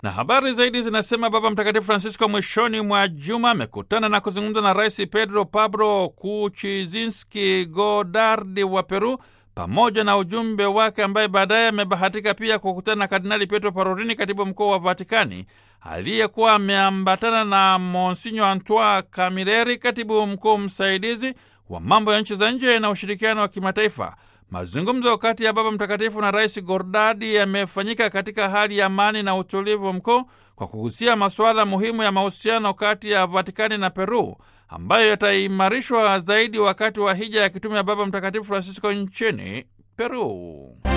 Na habari zaidi zinasema Baba Mtakatifu Francisco mwishoni mwa juma amekutana na kuzungumza na Rais Pedro Pablo Kuchizinski Godardi wa Peru pamoja na ujumbe wake ambaye baadaye amebahatika pia kukutana na Kardinali Pietro Parolini, katibu mkuu wa Vatikani, aliyekuwa ameambatana na Monsinyo Antoine Camilleri, katibu mkuu msaidizi wa mambo ya nchi za nje na ushirikiano wa kimataifa. Mazungumzo kati ya Baba Mtakatifu na Rais Gordadi yamefanyika katika hali ya amani na utulivu mkuu kwa kugusia masuala muhimu ya mahusiano kati ya Vatikani na Peru ambayo yataimarishwa zaidi wakati wa hija ya kitume ya Baba Mtakatifu Francisco nchini Peru.